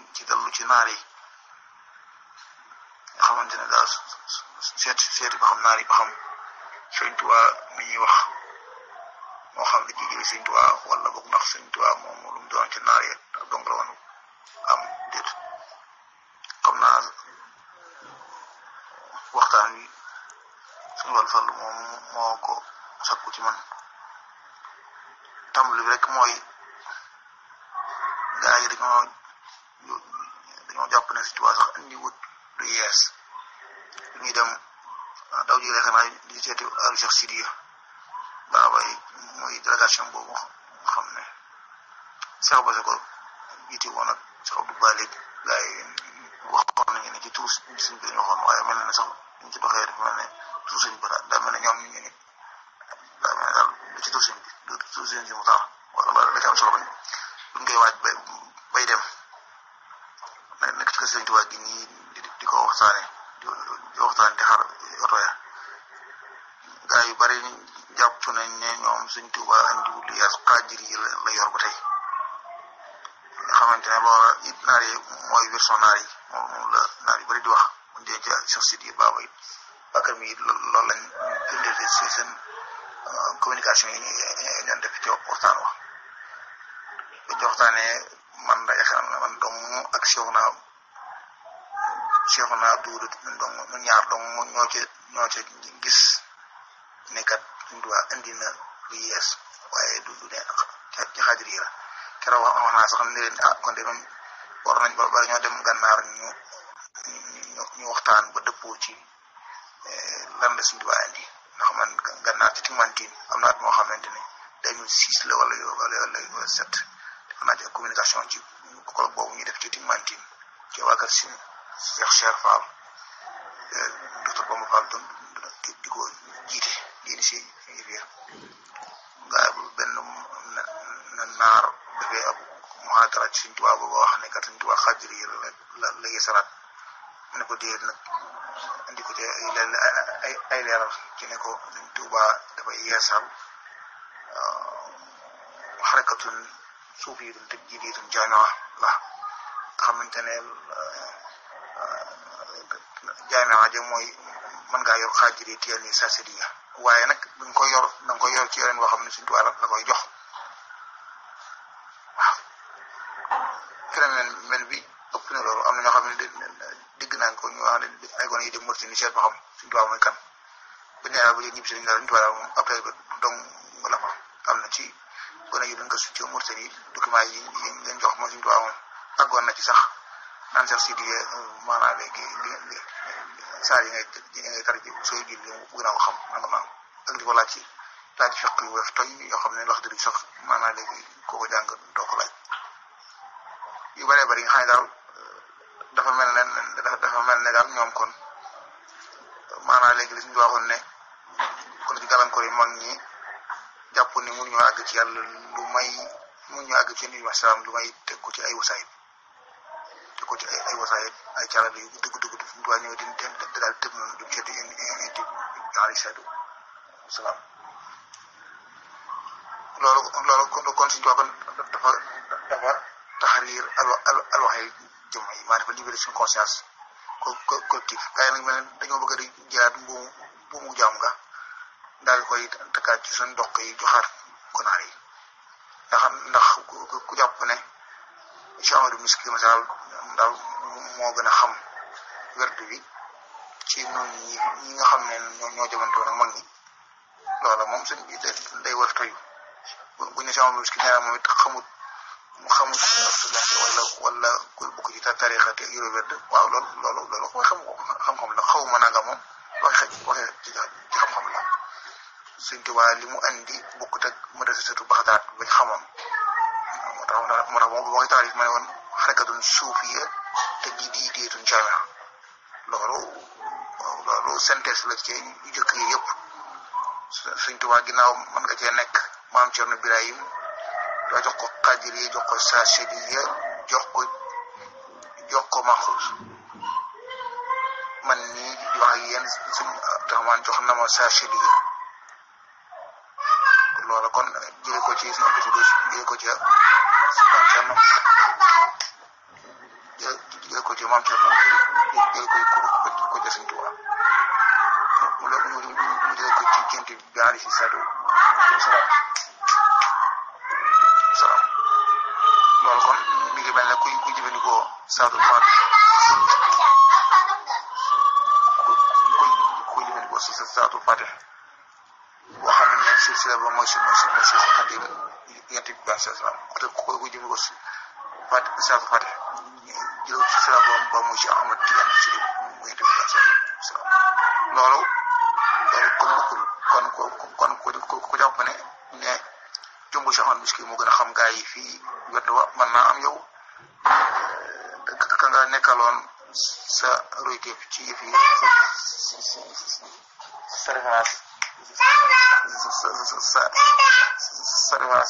ci dallu ci naar yi nga xamante ne daal seet seeti ba xam naar yi ba xam sëñ Tuubaa mi ñuy wax moo xam ne jigéen sëñ Tuubaa wala boog ndax sëñ Tuubaa moom lu mu doon ci naar yi donc la woon am déet comme naa waxtaan wi suñu wàllu farlu moom moo ko sakku ci man tàmbali bi rek mooy gaa yi dañoo dañoo jàpp ne sëñ Tuubaa sax indi wut lu yees lu ñuy dem daw ji rek naa di seeti alu Cheikh Sidiya baabay muy délégation boobu nga xam ne Cheikh Basse ko jiite woon ak Cheikh Abdou Balik gaa yi waxoon nañu ne ci tuus suñ bi dañu waxoon waaye mel na ne sax ñu ci doxee dafa mel ne tuus suñ bi daa mel ne ñoom ñu ngi daa mel ne daal lu ci tuus suñ bi du tuus suñ si mu tax wala wala da ci am solo bañ buñ koy waaj bay bay dem nekk ci kër Sëriñ Tuubaa gi nii di ko waxtaane di waxtaan di xaar oto ya gaa yu bari jàpp nañ ne ñoom Sëriñ Tuubaa andiwul lu yees xaajir yi la yor ba tey nga xamante ne loola it naar yi mooy version naar yi moom moom la naar yu bari di wax mu dee ci Cheikh Sidi Baba it bakar mi it loolu lañ indee si seen communication yi ñu doon def ci waxtaan wax ba ci waxtaanee man da yaakaar na man dong ak Cheikh naa Cheikh naa duudu dong mu ñaar dong ñoo ci ñoo ci gis ne kat Sëriñ Tuubaa indi na lu yees waaye du du ne ci xaadir yi la keroog wax wax naa sax ne leen ah kon de moom war nañ ba bari ñoo dem gànnaar ñu ñu waxtaan ba dëppoo ci lan la Sëriñ Tuubaa indi ndax man gànnaar ci Timantin am na at moo xamante ne 2006 la wala wala wala sept def naa ci communication ci kolo boobu ñu def ci Timantin ci waa kër si Cheikh Cheikh Fall docteur Bamba Fall doon di ko jiite lii di si biir gaa benn naar dafay ab muhaadara ci Sëriñ Tuubaa boobu wax ne kat Sëriñ Tuubaa xaadir yi la la la yeesalaat mu ne ko déet nag indi ko ci ay ay leeral ci ne ko Sëriñ Tuubaa dafay yeesal xarakatun suufiyatun tajdiidiyatun jaami'a la xamante ne jaami'a ja mooy mën ngaa yor xaajir yi teel ni sasiriya waaye nag da nga koy yor da nga koy yor ci yeneen boo xam ne Sëriñ Tuubaa la koy jox waaw phénomène mel bi ëpp na loolu am na ñoo xam ne dégg naa ko ñu wax ne ay gone yi dem Mauritanie seet ba xam Sëriñ Tuubaa mooy kan bu ñu ba ñibbi si dañu Sëriñ Tuubaa moom après dong la fa am na ci gone yi dañ ko succee Mauritanie document yi yi leen jox moom Sëriñ Tuubaa moom àggoon na ci sax naan sax si di maanaam léegi li saa yi ngay yi ngay tar ji sooy ji li bëgg naa ko xam nanga maam ak di ko laaj ci laaj ci fekk yu weef toy yoo xam ne wax dëgg sax maanaam léegi koo ko jàng doo ko laaj yu bëree bëri nga xam ne daal dafa mel ne dafa mel ne daal ñoom kon maanaam léegi li suñu waxoon ne kon ci gàllankoor yi mag ñi jàpp ni mënuñoo àgg ci yàlla lu may mënuñoo àgg ci nit ñi salaam lu may teg ko ci ay wasaayit teg ko ci ay ay wasaayit ay calal yu dugg dugg fi mu doon ñëw di di daal tëb noonu jëm ci di indi alayhi salaatu wasalaam loolu loolu kon kon suñu tubaab dafa dafa taxariir al al alwaxee jëm yi maa dafa libéré suñu conscience co collectif gars yi nag mel ne dañoo bëgg di jëlaat mbuumu mbuumu jaam nga daal koy takkaat ci suñu doq yi joxaat gonaar yi ndax ndax ku jàpp ne Cheikh Amadou Miski masal daal moo gën a xam werdu bi ci ñun ñi ñi nga xam ne ñoo ñoo jamantoo nag mag ñi loola moom suñ bi day war toy bu ñu Cheikh Amadou Miski nee moom it xamut mu xamut wala wala ku bokk ci tarixa te yore werd waaw loolu loolu loolu mooy xam xam-xam la xawma nanga moom waxe waxe ci xam-xam la Sëñ Tuubaa li mu andi bokkut ak madrasatu Baxdaad bañ xamoon moo tax moo tax moom ba koy taarif ma ne woon xarakatun suufiya te ji di diitun jaamia loolu loolu synthèse la ci yu jëkk yi yëpp Sëñ Tuubaa ginnaaw mën nga cee nekk maam Cerno Birahim doo jox ko xaadir yi jox ko saasidi jox ko jox ko maxuus man nii di wax ak yéen suñ taxamaan jox na ma saasidi loola kon jëlee ko ci suñu Abdou Xudoos jëlee ko ci maam Cerno alayhi salaatu wasalaam salaam loolu kon mi ngi mel ne kuy kuy jëfandikoo saatul faati kuy kuy jëfandikoo si saatul faati boo xam ne silsila ba mooy si mooy si mooy si xadim yent bi baax salaam te ku koy kuy jëfandikoo si faati saatul faati jël silsila ba ba mooy si Ahmad Tijaan si mu yent bi baax salaam loolu loolu kon bokkul kon kon kon ku ku jàpp ne ne jumbu si Ahmad Miski moo gën a xam gaa yi fii wet wa mën naa am yow ka nga nekkaloon sa royteef ci yëf yi sa référence sa sa sa référence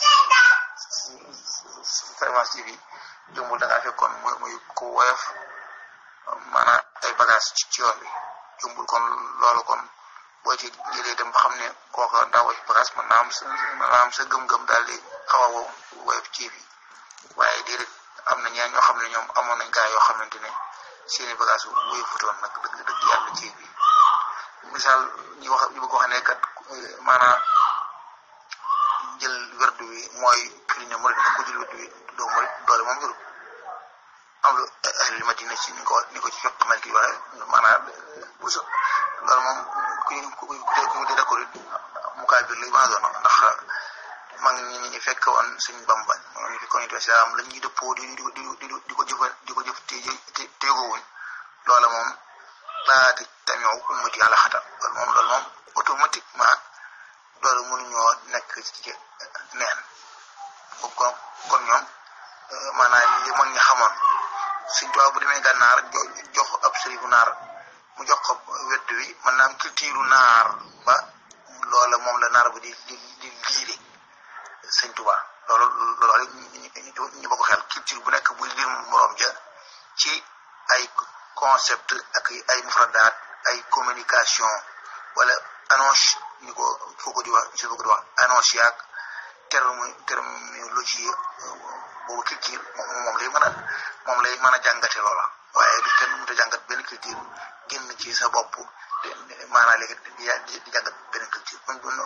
sa référence ci bi jumbul da ngaa fekkoon muy muy ku woyof maanaam ay bagage ci yoon bi jumbul kon loolu kon boo ci jëlee dem ba xam ne kooka daa woyof bagage mën naa am sa mën naa am sa gëm-gëm daal di xaw a woyof ci bi waaye déedéet am na ñaan ñoo xam ne ñoom amoon nañ gaa yoo xamante ne seeni bagage buy futoon nag dëgg dëgg yàlla ci bi misaal ñu wax ñu bëgg wax ne kat maanaam jël werdu wi mooy firi ne murid ku jël werdu wi doo murid doole moom jël am lu ahli madina ci ni ko ni ko ci fekk mal ki waxe maanaam bu so loolu moom ku ku ku di d'accord mu kaay biir lay mën a doon ndax mag ñi ñi fekk woon suñ bamba ñoom ñu fi ko nit islam la ñuy dëppoo di di di di ko jëfa di ko jëf te teegowuñ loola moom laati tamit ummati ala xata loolu moom loolu moom automatiquement loolu mënuñoo nekk ci neen kon kon ñoom maanaam li mag ñi xamoon suñ tubaab bu demee gànnaar jox ab sërifu naar mu jox ko wedd wi mën naa am culture naar ba loola moom la naar ba di di di liire sëñ Tuubaa loolu loolu ñu bokk xel culture bu nekk buy lim morom ja ci ay concept ak ay mufradaat ay communication wala annonce ñu ko foo ko di wax si foo ko di wax annonce yaag terme terminologie boobu culture moom lay mën a moom lay mën a jàngate loola waaye du kenn mënut a jàngat benn culture génn ci sa bopp maanaam léegi di di jàngat benn culture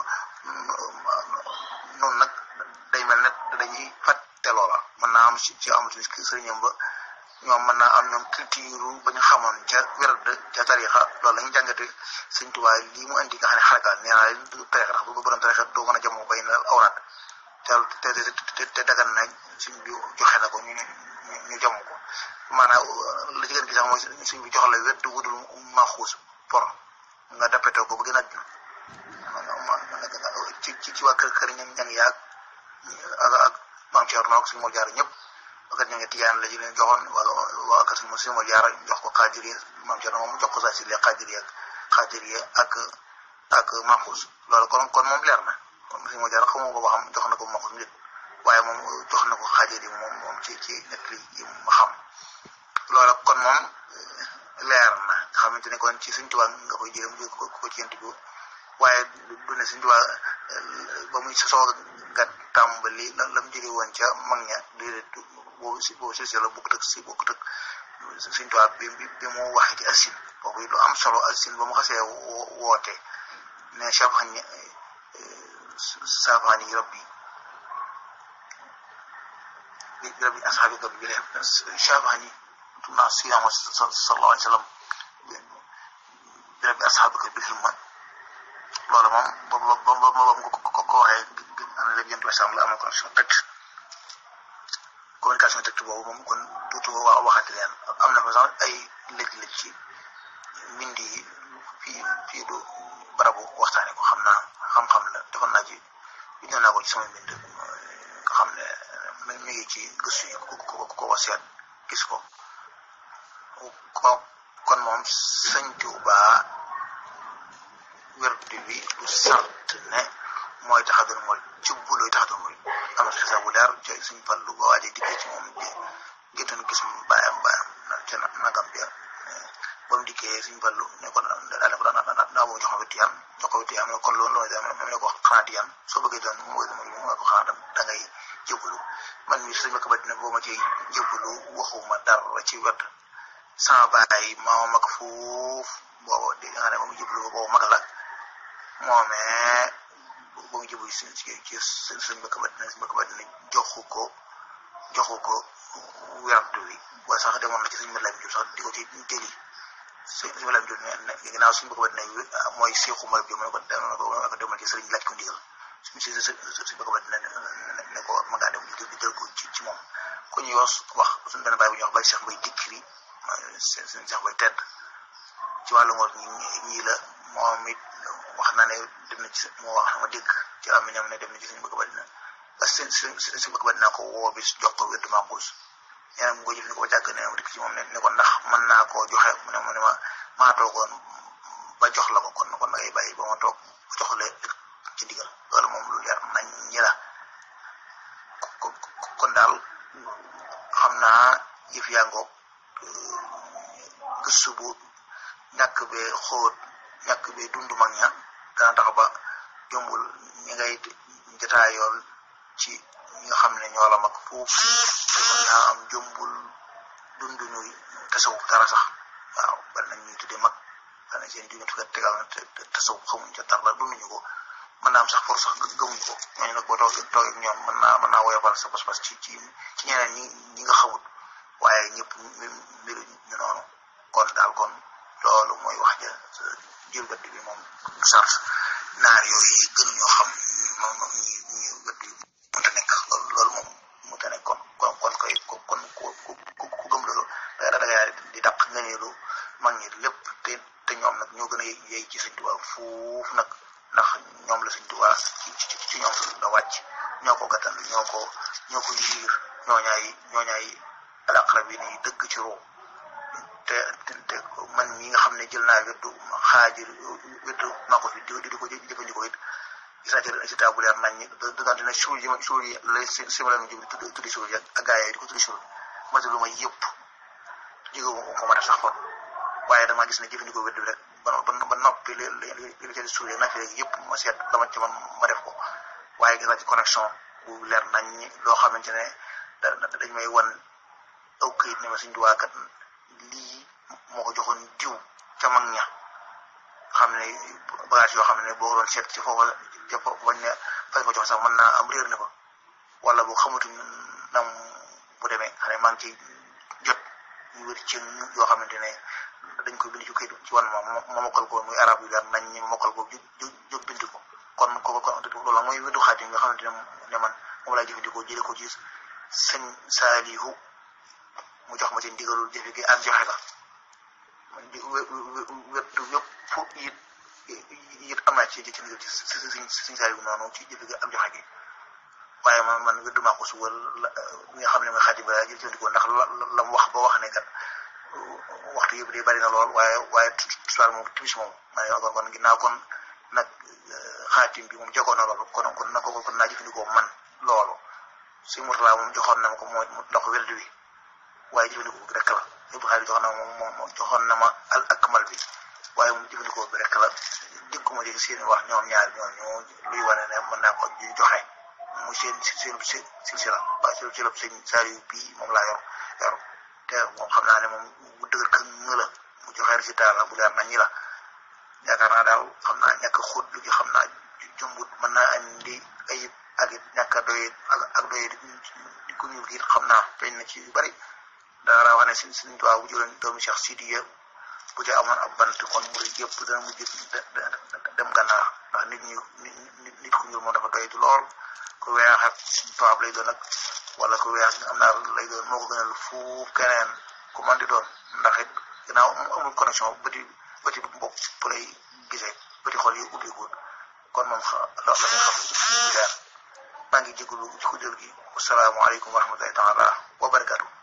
noonu nag day mel ne dañuy fàtte loola mën naa am ci ci amatu sëriñam ba ñoom mën naa am ñoom culture ba ñu xamoon ca wérd ca tarixa loolu la ñu jàngate sëñ Tuubaa lii mu indi nga xam ne xarakaat nee naa leen tarixa ndax bu borom tarixa doo mën a jamoo bay na awraat te te te dagan na suñ bi joxe na ko ñu ñu jam ko maanaam la ci gën gi sax mooy suñ bi jox la wérd wudul maxuus por nga dappetoo ko ba gën a ci ci ci waa kër kër ñan ñan yaag ak ak maam Thierno ak suñu moo jaar ñëpp wakat ña ngi tiyaan la ji leen joxoon wala waa kat suñu suñu moo jaar jox ko xaajiriya maam Thierno moom jox ko saa si lee xaajiriya xaajiriya ak ak maxuus loolu kon kon moom leer na kon suñu moo jaar xamoo ko ba xam jox na ko maxuus nit waaye moom jox na ko xaajiriya moom moom ci ci nekk li yi ma xam loolu kon moom leer na nga xamante ne kon ci suñ tubaab nga koy jëlee mu ko ko ci yent bi waaye du ne suñ tubaab ba muy sosoo nga tàmbali la la mu jëlee woon ca mag ña déedéet boobu si boobu si la bokkut ak si bokkut ak suñ tubaab bi bi mu waxee ci asin boobu lu am solo asin ba mu xasee woote ne safaani safaani rabbi rabbi asxaabi rabbi bi leen safaani naa siyaama sallallahu alayhi wa sallam bi rabbi asxaabika bil himma loolu moom ba ba ba ba ba ko ko waxee ana léegi yéen tuuti la am connexion direct communication direct boobu moom kon tuuti waa waxante leen am na fa sax ay lëj-lëj ci mbind yi fii fii du barabu waxtaane ko xam naa xam-xam la defoon naa ci bindoon naa ko ci sama mbind nga xam ne mi ngi ci gëstu yi ku ko ku ko seet gis ko ko kon moom sëñ Tuubaa werdu bi du sart ne mooy tax a doon mooy jubbu looy tax a doon mooy am na xisaab bu leer ca suñ fallu ba waajee dikkee ci moom bi géttoon gis mu bàyyam bàyyam ca nagam bi ba mu dikkee suñ fallu ne ko daal ko daan daa boo jox ma wetti yam jox ko wetti yam kon loolu loolu am ne ko xanaa di yam soo bëggee doon mooy mu nga ko xanaa da ngay jëbbalu man mi suñ ma ko ba dina boo ma ci jëbbalu waxuma dara ci wet sama baay maa mag fuuf boobu di nga xam ne moom jublu boobu mag la moomee boo ngi jëbu si ci ci sëñ mbëkk ba dina mbëkk ba dina joxu ko joxu ko werdu wi waaye sax demoon na ci sëñ Malam Diop sax di ko ci jëli sëñ Malam Diop ne ginnaaw suñu mbëkk ba dina mooy seexu mar bi mu ne ko ko demal ci sëriñ laaj ko ndigal suñ si suñ mbëkk ba dina ne ko ma ngaa dem di jël ko ci ci moom ku ñuy wax wax suñu benn baay bu ñuy wax bay Cheikh Mbay dikkiri seen seen Cheikh Mbay tedd ci wàllu ngoor ñi ñii la moom it wax na ne dem na ci moo wax ma dégg ci aminam ne dem na ci suñu bëgg ba dina parce que seen suñu bëgg ba dina ko woo bis jox ko wér du maaxuus nee na mu ko jëfandikoo ba jàgg ne ma dikk ci moom ne ne ko ndax mën naa koo joxe mu ne mu ne ma maa toogoon ba jox la ko kon kon ngay bàyyi ba ma toog ba jox la ci ndigal loolu moom lu leer nañ ñi la kon daal xam naa yëf yaa ngoog gëstu bu ñàkk bee xóot ñàkk bee dund mag ña dana tax ba jombul ñi ngay jotaayoon ci ñi nga xam ne ñoo la mag foofu te mën naa am jombul dund ñuy tasawuf dara sax waaw bari nañ ñuy tuddee mag dana seen junni tukat tegal na te tasawuf xamuñ ca dara dunduñu ko mën naa am sax for sax gëmuñ ko ñooñu nag boo toogee toogee ñoom mën naa mën naa woyofal sa pas-pas ci ci ci ñeneen ñi ñi nga xamut waaye ñëpp mbiru ñu noonu kon daal kon loolu mooy wax ja jël gëdd bi moom sart naar yooyu gën ñoo xam moom ñi ñi gëdd yi mënta nekk loolu loolu moom mënta nekk kon kon kon koy kon ku ku ku gëm loolu da da ngay di dàq ngëneelu mag ñi lépp te te ñoom nag ñoo gën a yey ci Sëñ Tuubaa foofu nag ndax ñoom la Sëñ Tuubaa ci ci ñoom la wàcc ñoo ko gàttandu ñoo ko ñoo ko yiir ñooñaay ñooñaay alaqra bi nii dëgg ci roo te te man mi nga xam ne jël naa weddu xaajir weddu maa ko fi di di ko jëfandikoo it gis naa ci résultat bu leer nañ ñi dante ne suul yi ma suul yi lay simala mi jub tudd tuddi suul yi ak gaa yi di ko tuddi suul mati lu ma yëpp jóge ko ma def sax kon waaye dama gis ne jëfandikoo weddu rek ba ba noppi li li li ci suul yi naa fi rek yëpp ma seet dama ci man ma def ko waaye gis naa ci connexion bu leer nañ ñi loo xamante ne dañ may wan aw këyit ne ma suñ duwaa kat lii moo ko joxoon diw ca mag ña xam ne bagage yoo xam ne boo doon seet ci foofa ca foofu bañ ne fay ko jox sax mën naa am réer na fa wala boo xamatuñ nam bu demee xam ne maa ngi ci jot ñu wér ci yoo xamante ne dañ koy bind ci këyit ci wan ma ma mokkal ko muy arab yu leer nañ ñi ma mokkal ko jóg jóg bind ko kon ko kon loolu mooy weddu xaati nga xamante ne ne man moom laa jëfandikoo jële ko ci sëñ saalihu mu jox ma ci ndigalul jëfe gi ak joxe la man di wettu yëpp it it am naa ci ci ndigal ci suñ suñ saalihu noonu ci jëfe gi ak joxe gi waaye man man weddu maa ko su wal nga xam ne mooy xaati ba jëfandikoo ndax la la mu wax ba wax ne kat waxtu yëpp day bari na lool waaye waaye tusaal moom timis moom ma ne kon kon ginnaaw kon nag xaatim bi moom jogoon na loolu kon kon na ko kon naa jëfandikoo man loolu si murtala moom joxoon na ma ko mooy ndox wérdu wi waaye jëfandikoo bi rek la yëpp xaalis joxoon na ma moom moom joxoon na ma al akmal bi waaye moom jëfandikoo bi rek la dikkuma dégg seen wax ñoom ñaar ñoom ñoo luy wane ne mën naa ko joxe mu seen seen seen silsila waaye seen silab seen saari bii moom laa yor yor te moom xam naa ne moom bu dëgër kë nga la mu joxe résultat la bu leer na ñi la yaakaar naa daal xam naa ñàkk xóot lu gi xam naa jumbut mën naa andi ayib ak it ñàkk a doy ak doy di ko ñuul it xam naa feeñ na ci yu bari dara wax ne si suñu tubaab bu jëloon doomu Cheikh Sidiya bu ci amoon ab bant kon mu yëpp dana mujj dem gànnaar ndax nit ñi nit nit ku ñuul moom dafa doy lool ku weex ak tubaab lay doon ak wala ku weex am naa lay doon moo ko gënal fuuf keneen ku man di doon ndax it ginnaaw amul connexion bëti bëti bopp bu lay gisee bëti xol yi ubbiku kon moom loolu la xam leer maa ngi jégalu ci ko jël gi asalaamaaleykum wa rahmatullahi taala wa barakatu